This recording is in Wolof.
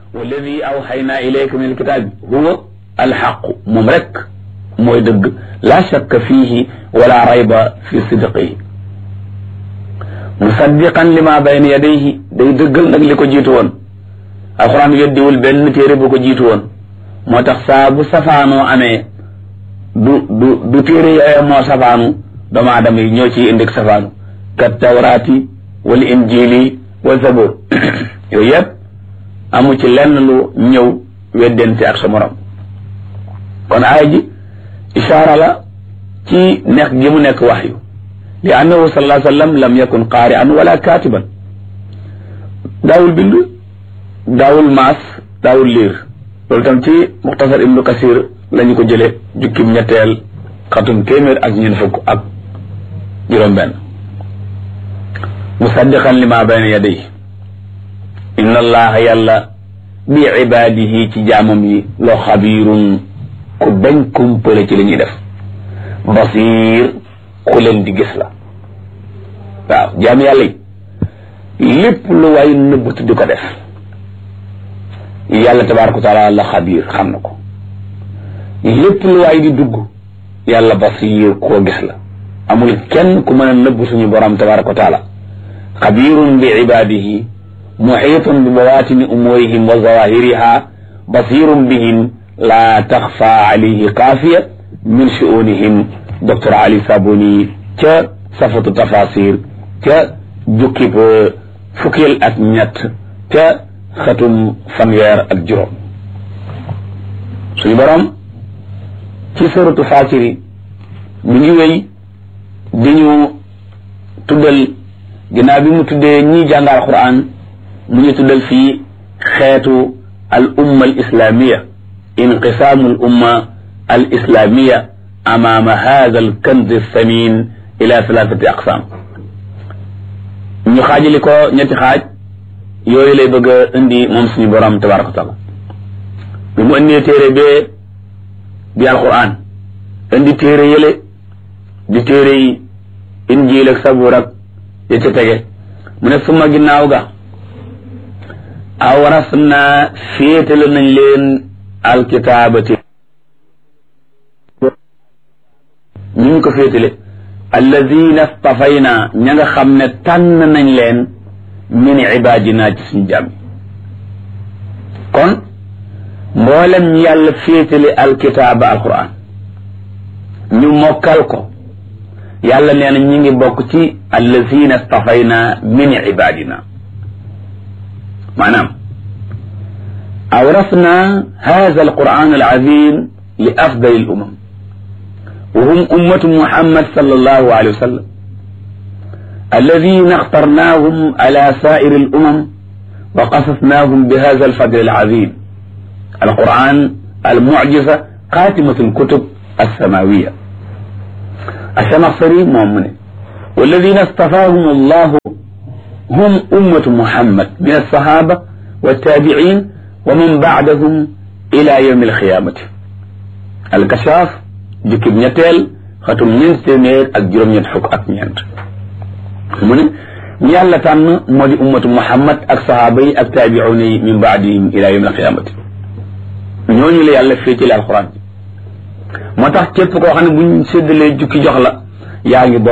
walladi awxaynaa ilayka min alkitaabi huwa alxaqu moom rek mooy dëgg laa shakka fiihi wala rayba fi sidqihi musaddiqan lima bayna yadayhi day dëggal nag li ko jiitu woon alxuraan weddiwul benn téere bu ko jiitu woon moo tax saa bu safaanoo amee du du du téere yooya moo safaanu doomu aadama yi ñoo ciy indi safaanu kat tawraati wal injili wa zabur yooyu yëpp amu ci lenn lu ñëw weddente ak sa morom kon aaya ji ishaara la ci nekk gi mu nekk waxyu li annahu sallallahu alayhi wa sallam lam yakun qaari'an wala kaatiban daawul bind daawul maas daawul liir loolu tam ci muxtasar ibnu kasir la ñu ko jële jukkim ñetteel xatum téeméer ak ñeent fukk ak juróom-benn musaddiqan lima bayna yadayhi inna allaha yàlla bi ibaadihi ci jaamam yi loo xabiirun ku bañ kumpale ci li ñuy def basiir ku leen di gis la waaw jaam yàlla yi lépp lu waay nëbbatu di ko def yàlla tabaaraka wa taala la xabiir xam na ko lépp lu waay di dugg yàlla basiir koo gis la amul kenn ku mën a nëbb suñu borom tabaaraka wa taala xabiirun bi ibaadihi muxiitun bi bawaatini umuurihim wa zawahiriha basirun bihim laa taxfa alayhi xaafiya min shuunihim docteur Ali Sabuni ca safatu tafasir ca jukkib fukkeel ak ñett ca xatum fanweer ak juróom suñu borom ci suratu Faatiri mi ngi wéy di ñu tuddal ginnaaw bi mu tuddee ñii jàngal Qur'an mu ñu tuddal fii xeetu al umma al islamiya inqisaamu al umma al islamiya amaama hada al kanz samin ila thalathati aqsam ñu xaajali ko ñetti xaaj yooyu lay bëgg a indi moom suñu borom tabaraka wa taala bi mu indee téere bee di alquran indi téere yële di téere yi injiil ak sabuur ak ya ca tege mu ne suma ginnaaw ga awaras naa féetale nañ leen alkitaabati ñu ngi ko féetale alladina stafayna ña nga xam ne tànn nañ leen min ibaadina ci suñu jàmm kon mboolem ñu yàlla féetale alkitaaba alquran ñu mokkal ko yàlla nee na ñi ngi bokk ci alladina stafayna min ibaadina maanaam awrasna hada alquran alazim li afdal alumam wa hum ummatu muhammad sallallahu alayhi wa sallam alladina اخترناهم على سائر الأمم وقصصناهم بهذا الفضل العظيم القرآن المعجزة خاتمة الكتب السماوية الشمصري مؤمن والذين اصطفاهم الله هم أمة محمد من الصحابة والتابعين ومن بعدهم إلى يوم القيامة الكشاف جكب نتيل ختم من سمير أجرم يدحك أكنيانت من يالا تان مودي أمة محمد أك صحابي أك تابعوني من بعدهم إلى يوم القيامة ñooñu la yàlla féetale alxuraan moo tax képp koo xam ne buñ séddalee jukki jox la yaa ngi